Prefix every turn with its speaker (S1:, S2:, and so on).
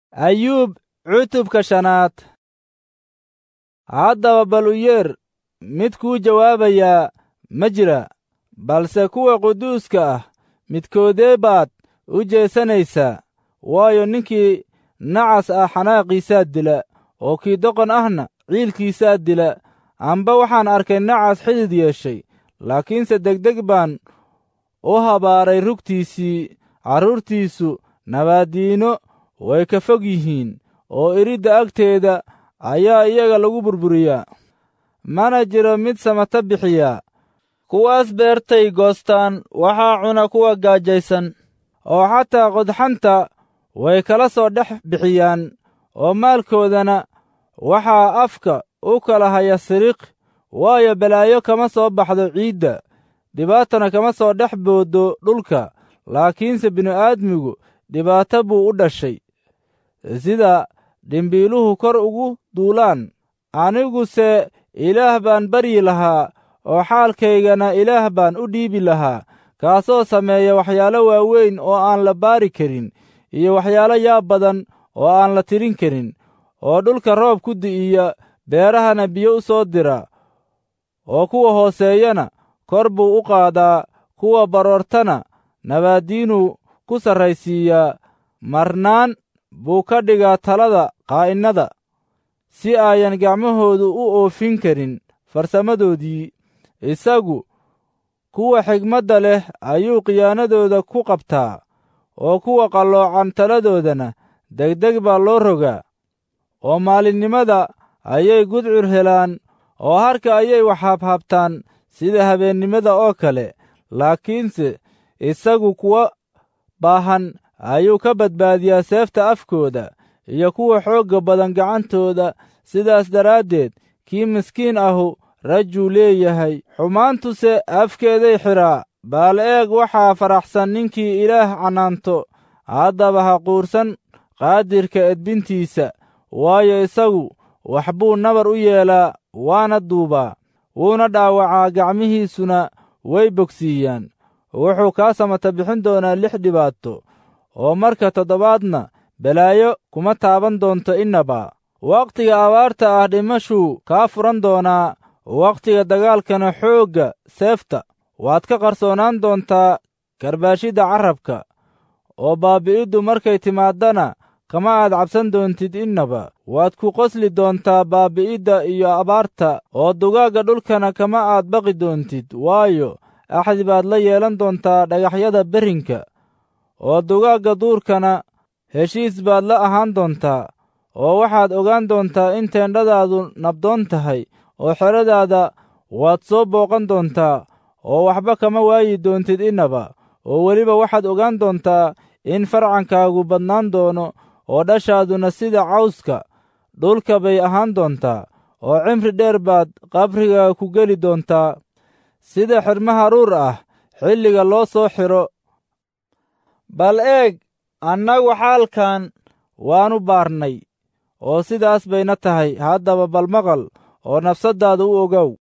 S1: ayuub cutubka shanaad haddaba bal u yeer mid kuu jawaabayaa ma jira balse kuwa quduuska ah midkoodee baad u jeesanaysaa waayo ninkii nacas ah xanaaqiisaa dila oo kii doqon ahna ciilkiisaa dila amba waxaan arkay nacas xidid yeeshay laakiinse degdeg baan u habaaray rugtiisii carruurtiisu nabaaddiino way ka fog yihiin oo iridda agteeda ayaa iyaga lagu burburiyaa mana jiro mid samata bixiyaa kuwaas beertay goostaan waxaa cuna kuwa gaajaysan oo xataa qodxanta way kala soo dhex bixiyaan oo maalkoodana waxaa afka u kala haya siriq waayo balaayo kama soo baxdo ciidda dhibaatana kama soo dhex booddo dhulka laakiinse bini'aadmigu dhibaato buu u dhashay sida dhimbiiluhu kor ugu duulaan aniguse ilaah baan baryi lahaa oo xaalkaygana ilaah baan u dhiibi lahaa kaasoo sameeya waxyaalo waaweyn oo aan la baari karin iyo waxyaalo yaab badan oo aan la tirin karin oo dhulka roob ku di'iya beerahana biyo u soo dira oo kuwa hooseeyana kor buu u qaadaa kuwa baroortana nabaaddiinuu ku sarraysiiyaa marnaan buu ka dhigaa talada qaa'innada si ayan gacmahoodu u oofin karin farsamadoodii isagu kuwa xigmadda leh ayuu khiyaanadooda ku qabtaa oo kuwa qalloocan taladoodana degdeg baa loo rogaa oo maalinnimada ayay gudcur helaan oo harka ayay wax habhabtaan sida habeennimada oo kale laakiinse isagu kuwa baahan ayuu ka badbaadiyaa seefta afkooda iyo kuwa xoogga badan gacantooda sidaas daraaddeed kii miskiin ahu rajuu leeyahay xumaantuse afkeeday xidhaa baal eeg waxaa faraxsan ninkii ilaah canaanto haddaba ha quursan qaadirka edbintiisa waayo isagu wax buu nabar u yeelaa waana duubaa wuuna dhaawacaa gacmihiisuna way bogsiiyaan wuxuu kaa samata bixin doonaa lix dhibaato oo marka toddobaadna balaayo kuma taaban doonto innaba wakhtiga abaarta ah dhimashuu kaa furan doonaa wakhtiga dagaalkana xoogga seefta waad ka qarsoonaan doontaa karbaashidda carrabka oo baabbi'iddu markay timaaddana kama aad cabsan doontid innaba waad ku qosli doontaa baabbi'idda iyo abaarta oo dugaagga dhulkana kama aad baqi doontid waayo axdi baad la yeelan doontaa dhagaxyada berrinka oo dugaagga duurkana heshiis baad la ahaan doontaa oo waxaad ogaan doontaa in teendhadaadu nabdoon tahay oo xeradaada waad soo booqan doontaa oo waxba kama waayi doontid innaba oo weliba waxaad ogaan doontaa in farcankaagu badnaan doono oo dhashaaduna sida cawska dhulka bay ahaan doontaa oo cimri dheer baad qabriga ku geli doontaa sida xidhmaha ruur ah xilliga loo soo xidho bal eeg annagu xaalkan waannu baarnay oo sidaas bayna tahay haddaba bal maqal oo nafsaddaada u ogow